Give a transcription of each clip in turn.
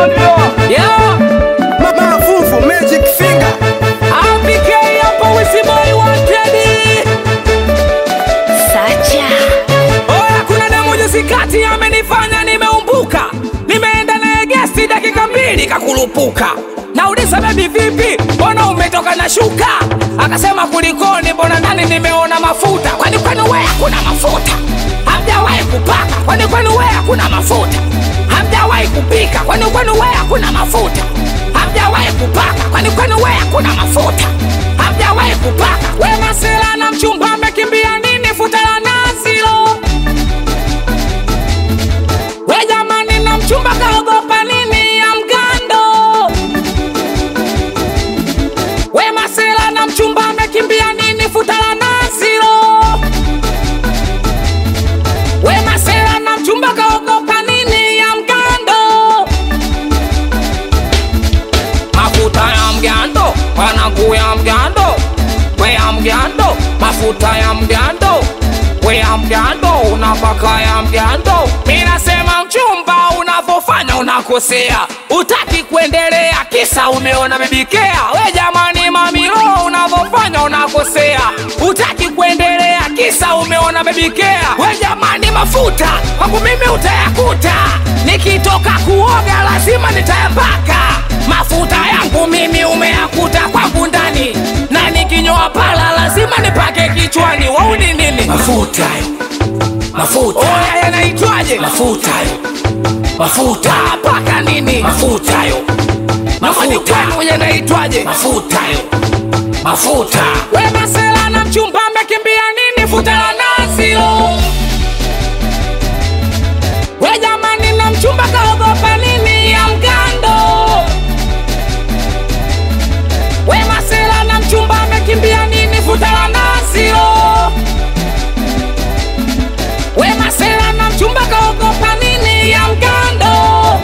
Yeah, Mavuvu Magic Finger APK hapo Wisiboy wanted. Sacha Oya, kuna demu juzi kati amenifanya nimeumbuka, nimeenda naye gesti dakika mbili kakulupuka. Nauliza bebi, vipi, mbona umetoka na shuka? Akasema kulikoni, mbona ndani nimeona mafuta. Kwani kwenu wewe hakuna mafuta? Hamjawahi kupaka? Kwani kwenu wewe hakuna mafuta? Hamjawahi kupika? Kwani kwenu wewe hakuna mafuta? Hamjawahi kupaka? Kwani kwenu wewe hakuna mafuta? Hamjawahi kupaka? We masela na mchumba amekimbia nini? Futa la nazi lo We jamani, na mchumba kaogopa nini ya mgando? We masela na mchumba amekimbia nini? Futa la nazi lo We masela na mchumba kaogopa nini ya mgando? Mafuta ya mgando, wanangu ya mgando, we ya mgando, mafuta ya mgando, we ya mgando, unapaka ya mgando. Minasema mchumba, unavyofanya unakosea, utaki kuendelea, kisa umeona bebikea. We jamani, mamilo, unavyofanya unakosea, utaki kuendelea, kisa umeona bebikea. We jamani, mafuta kwangu mimi utayakuta, nikitoka kuoga lazima nitayapaka mafuta yangu mimi umeyakuta kwangu ndani, na nikinyoa pala lazima nipake kichwani. Wauni nini? mafuta mafuta Oya, yanaitwaje? mafuta mafuta paka nini? mafuta yo Mafani mafuta kwenu yanaitwaje? mafuta yo mafuta We masela na mchumba amekimbia nini? Futa la nazi lo. We jamani, na mchumba kaogopa nini ya mgando? We masela na mchumba amekimbia nini? Futa la nazi lo. We masela na mchumba kaogopa nini ya mgando?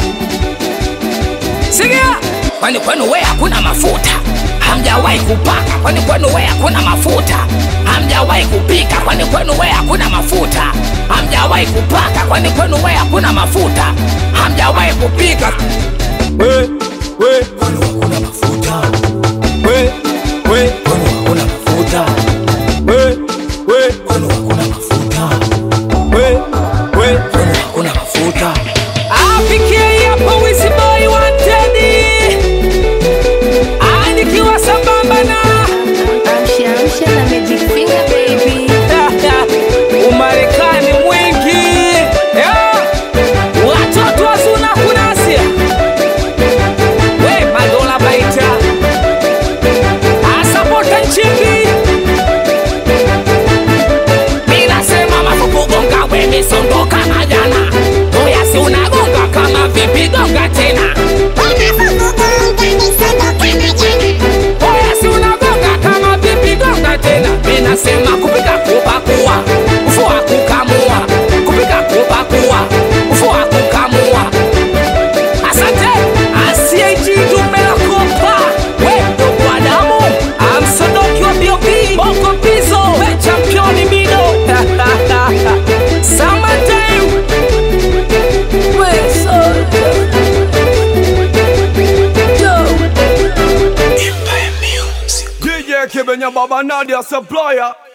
Sikia, kwani kwenu we hakuna mafuta? Hamjawahi kupaka? Kwani kwenu we hakuna mafuta? Hamjawahi kupika? Kwani kwenu we hakuna mafuta? Hamjawahi kupaka? Kwani kwenu we hakuna mafuta? Hamjawahi kupika? We, we, kwani hakuna mafuta we, we, kwani hakuna mafuta we, we, kwani hakuna mafuta we, we kwani hakuna mafuta Afikie hapo Wisiboy wanted. Ah, nikiwa sambamba na Amsha amsha na Magic Finger baby Umarekani mwingi Yeah. watoto wazuna kunasia we madola baita asapota nchimbi minasema mafukugonga we misondoka na jana oyasi unagonga kama vipi gonga tena oyasi unagonga kama vipi gonga tena minasema kupika kupakua kufua kukamua kupika kupakua kufua kukamua asante asiejidumeakopa we ndugu wa damu amsodoki wa biobi boko pizo we championi mido summertime we soldier DJ Kibenya Baba Nadia Supplier